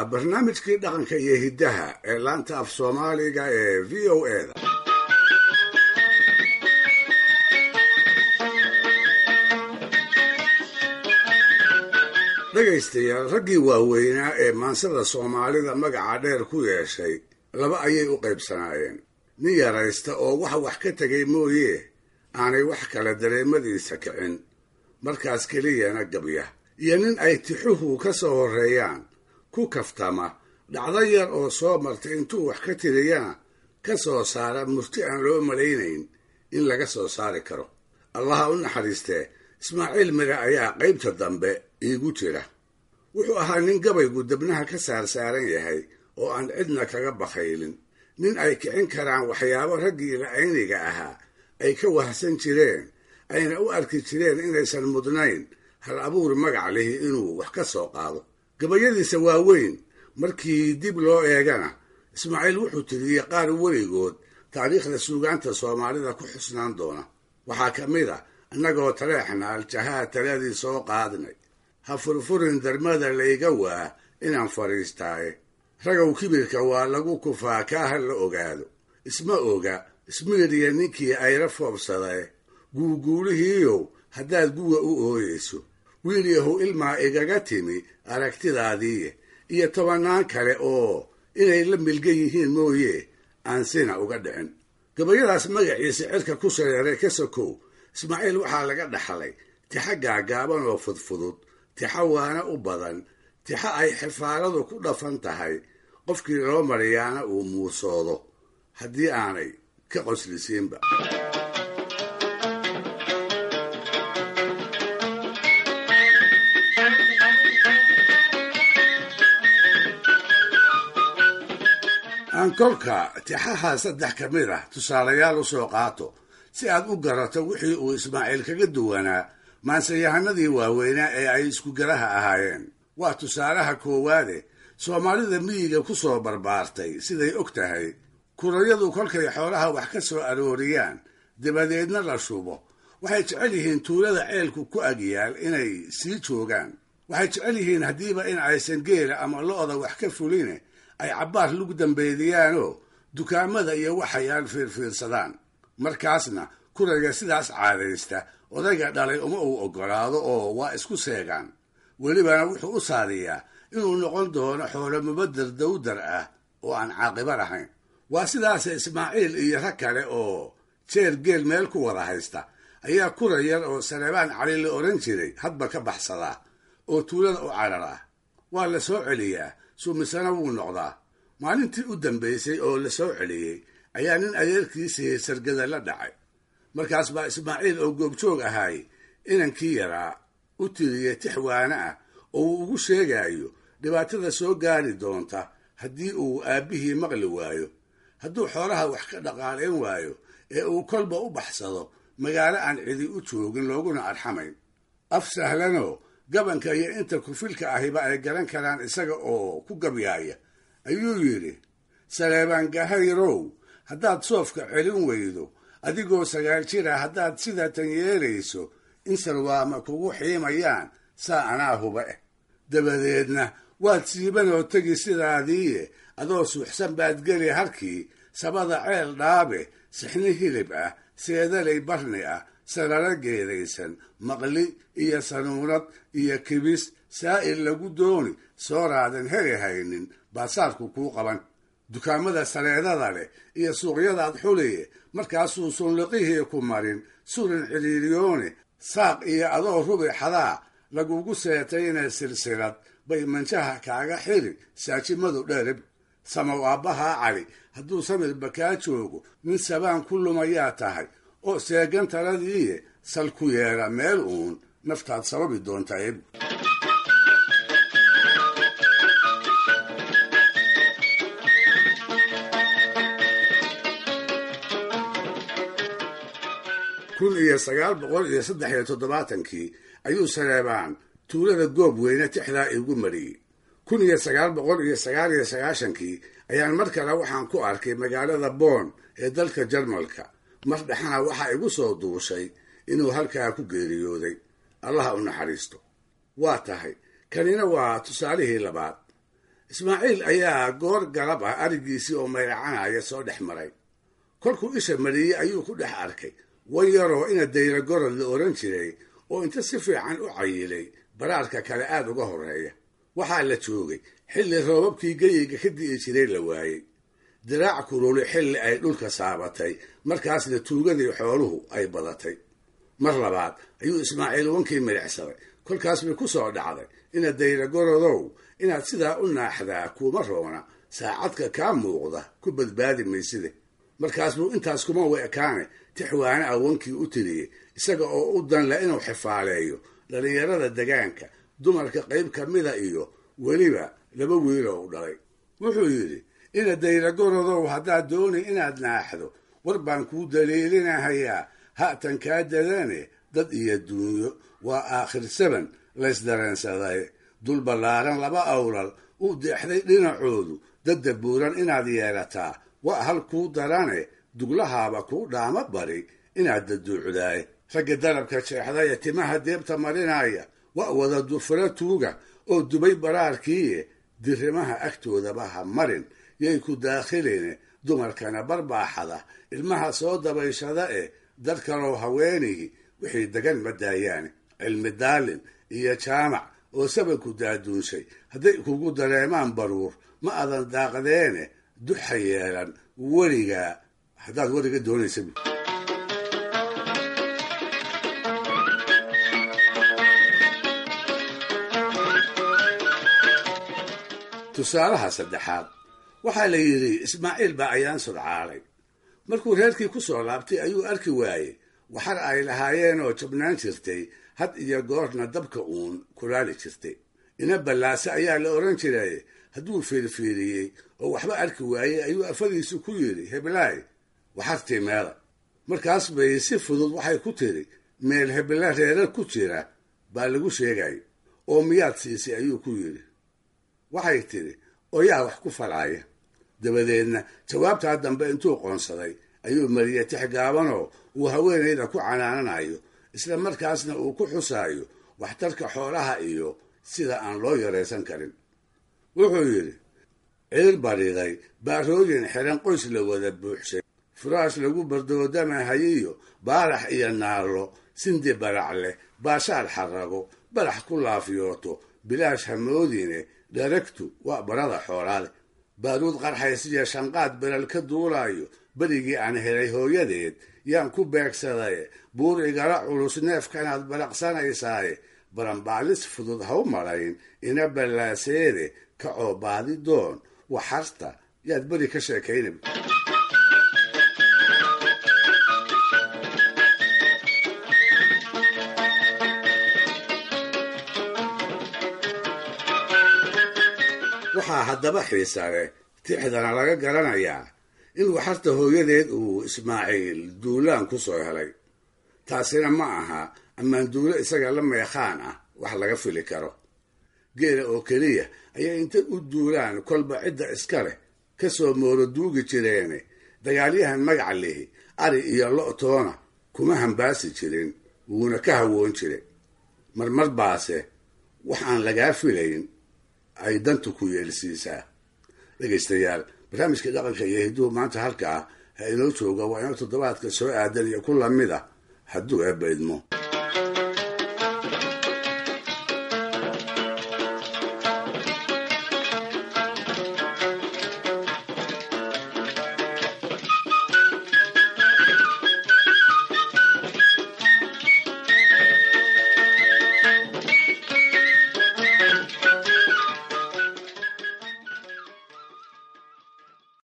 barnaamijkii dhaqanka iyo hiddaha ee laanta af soomaaliga ee v o eda dhegaystayaal raggii waaweynaa ee maansada soomaalida magaca dheer ku yeeshay laba ayay u qaybsanaayeen nin yaraysta oo wax wax ka tegay mooye aanay wax kale dareemadiisa kicin markaas keliyana gabya iyo nin ay tixuhu ka soo horreeyaan ku kaftama dhacdo yar oo soo martay intuu wax ka tiriyana ka soo saara murti aan loo malaynayn in laga soo saari karo allaha u naxariistee ismaaciil mire ayaa qaybta dambe iigu jira wuxuu ahaa nin gabaygu debnaha ka saarsaaran yahay oo aan cidna kaga bakhaylin nin ay kicin karaan waxyaabo raggii ra'ayniga ahaa ay ka wahsan jireen ayna u arki jireen inaysan mudnayn hal abuur magac lihi inuu wax ka soo qaado gabayadiisa waaweyn markii dib loo eegana ismaaciil wuxuu tiriyey qaar weligood taariikhda suugaanta soomaalida ku xusnaan doona waxaa ka mid a annagoo taleexna aljahaa taladii soo qaadnay ha furfurin darmada layga waa inaan fadhiistaaye ragow kibirka waa lagu kufaa kaa ha la ogaado isma oga ismiiriya ninkii ayra foobsadae guuguulihiiyow haddaad guga u ooyeyso wiil yahow ilmaa igaga timi aragtidaadiiye iyo tobannaan kale oo inay la milgan yihiin mooye aan sina uga dhicin gabayadaas magaciisa cirka ku shareeray ka sokow ismaaciil waxaa laga dhaxlay tixa gaagaaban oo fudfudud tixa waana u badan tixa ay xifaaladu ku dhafan tahay qofkii loo mariyaana uu muusoodo haddii aanay ka qoslisiinba aan kolka tixaha saddex ka mid ah tusaalayaal u soo qaato si aad u garato wixii uu ismaaciil kaga duwanaa maansayahanadii waaweynaa ee ay iskugaraha ahaayeen waa tusaalaha koowaade soomaalida miyiga ku soo barbaartay siday og tahay kurayadu kolkay xoolaha wax ka soo arooriyaan dabadeedna la shubo waxay jecel yihiin tuulada ceelku ku agyaal inay sii joogaan waxay jecel yihiin haddiiba in aysan geela ama lo-da wax ka fuline ay cabbaar lagu dambeediyaanoo dukaamada iyo waxayaan fiirfiirsadaan markaasna kurayga sidaas caadaysta odayga dhalay uma uu oggolaado oo waa isku seegaan welibana wuxuu u saadiyaa inuu noqon doono xoolo mubadar dawdar ah oo aan caaqiba lahayn waa sidaase ismaaciil iyo rag kale oo jeer geel meel ku wada haysta ayaa kura yar oo saleebaan cali la odhan jiray hadba ka baxsadaa oo tuulada u carar ah waa la soo celiyaa suumisana wuu noqdaa maalintii u dambaysay oo la soo celiyey ayaa nin adeerkiisii sargada la dhacay markaas baa ismaaciil oo goobjoog ahaay inankii yaraa u tiriyey tix waana ah oo uu ugu sheegayo dhibaatada soo gaari doonta haddii uu aabbihii maqli waayo hadduu xoolaha wax ka dhaqaalayn waayo ee uu kolba u baxsado magaalo aan cidi u joogin looguna arxamayn af sahlanoo gabanka iyo inta kufilka ahiba ay garan karaan isaga oo ku gabyaaya ayuu yidhi saleebaan gahayrow haddaad soofka celin weydo adigoo sagaal jira haddaad sidatan yeelayso in sarwaama kugu xiimayaan saa anaa huba eh dabadeedna waad siibanoo tegi sidaadiiye adoo suuxsan baad geli harkii sabada ceel dhaabe sixni hilib ah seedalay barni ah sarara geedaysan maqli iyo sanuunad iyo kibis saa'il lagu dooni sooraadan heli haynin baasaarku kuu qaban dukaamada sareedada leh iyo suuqyadaad xuliye markaasuu sunliqihii ku marin surin cidhiiriyoone saaq iyo adoo rubi xadaa lagugu seetayna silsilad bay manjaha kaaga xiri saajimadu dherib samaw aabbahaa cali hadduu samirba kaa joogo nin sabaan ku lumayaa tahay oo seegan taladiiye sal ku yeedha meel uun naftaad sababi doontaa eb kun iyo sagaal boqol iyo saddex iyo toddobaatankii ayuu saleebaan tuulada goob weyne tixdaa igu mariyey kun iyo sagaal boqol iyo sagaal iyo sagaashankii ayaan mar kale waxaan ku arkay magaalada boon ee dalka jarmalka mar dhexana waxaa igu soo duushay inuu halkaa ku geeriyooday allaha u naxariisto waa tahay kanina waa tusaalihii labaad ismaaciil ayaa goor galab ah arigiisii oo mayracanaya soo dhex maray kolkuu isha mariyey ayuu ku dhex arkay wan yaroo ina dayra gorod la oran jiray oo inta si fiican u cayilay baraarka kale aada uga horreeya waxaa la joogay xilli roobabkii geyiga ka di'i jiray la waayey diraac kululi xilli ay dhulka saabatay markaasna tuugadii xooluhu ay badatay mar labaad ayuu ismaaciil wankii midhicsaday kolkaas bay ku soo dhacday ina dayra gorodow inaad sidaa u naaxdaa kuuma roona saacadka kaa muuqda ku badbaadi mayside markaas buu intaas kuma weekaane tixwaane ah wankii u tiriyey isaga oo u danle inuu xifaaleeyo dhallinyarada degaanka dumarka qayb ka mida iyo weliba laba wiiloo u dhalay wuxuu yidhi ina dayra gorodow haddaad dooni inaad naaxdo war baan kuu daliilinahayaa ha'tan kaa dadane dad iyo duunyo waa aakhir saban laysdareensaday dul ballaaran laba awlal u deexday dhinacoodu dadda buuran inaad yeelataa waa hal kuu darane duglahaaba kuu dhaama bari inaad daduucdaaye ragga dalabka jeexdaya timaha deebta marinaya waa wada dufuro tuuga oo dubay baraarkiiye dirimaha agtoodaba ha marin yay ku daakhiline dumarkana barbaaxada ilmaha soo dabayshada eh dad kaloo haweenihi wixii degan ma daayaane cilmi daalin iyo jaamac oo sabanku daaduunshay hadday kugu dareemaan baruur ma adan daaqdeene duxa yeelan weligaa haddaad weliga doonaysa tusaalaha saddexaad waxaa la yidhi ismaaciil baa ayaan sudcaalay markuu reerkii ku soo laabtay ayuu arki waayey waxar ay lahaayeen oo jabnaan jirtay had iyo goorna dabka uun kulaali jirtay ina ballaase ayaa la odhan jiray hadduu fiirfiiriyey oo waxba arki waayey ayuu afadiisu ku yidhi heblaay waxartii meela markaas bay si fudud waxay ku tiri meel hebla reerar ku jira baa lagu sheegay oo miyaad siisay ayuu ku yidhi waxay tidhi oo yaa wax ku falaaya dabadeedna jawaabtaa dambe intuu qoonsaday ayuu mariyey tix gaabanoo uu haweenayda ku canaananayo isla markaasna uu ku xusaayo waxtarka xoolaha iyo sida aan loo yaraysan karin wuxuu yidhi ciir bariday baarooyin xiran qoys la wada buuxshay furaash lagu bardoodamahayiyo baarax iyo naallo sindi barac leh baashaal xarago barax ku laafyooto bilaash hamoodine dharagtu waa barada xoolaale baaruud qarxaysiyo shanqaad beral ka duulaayo berigii aan helay hooyadeed yaan ku beegsaday buur igala culus neefkanaad baraqsanaysaaye baranbaalis fudud ha u malayn ina ballaaseede kacoo baadi doon waxarta yaad beri ka sheekaynab waxaa haddaba xiisa leh tixdana laga garanayaa in waxarta hooyadeed uu ismaaciil duulaan ku soo helay taasina ma aha ammaan duulo isaga la meekhaan ah wax laga fili karo geela oo keliya ayay inta u duulaan kolba cidda iska leh ka soo mooro duugi jireene dagaalyahan magaca lihi ari iyo lo-toona kuma hambaasi jirin wuuna ka hawoon jire marmar baase wax aan lagaa filayn ay dantu ku yeelsiisaa dhegaystayaal barnaamijka dhaqanka iyo hidduhu maanta halkaa ha inoo jooga waa inoo toddobaadka soo aadan iyo ku lamid ah hadduu eebba idmo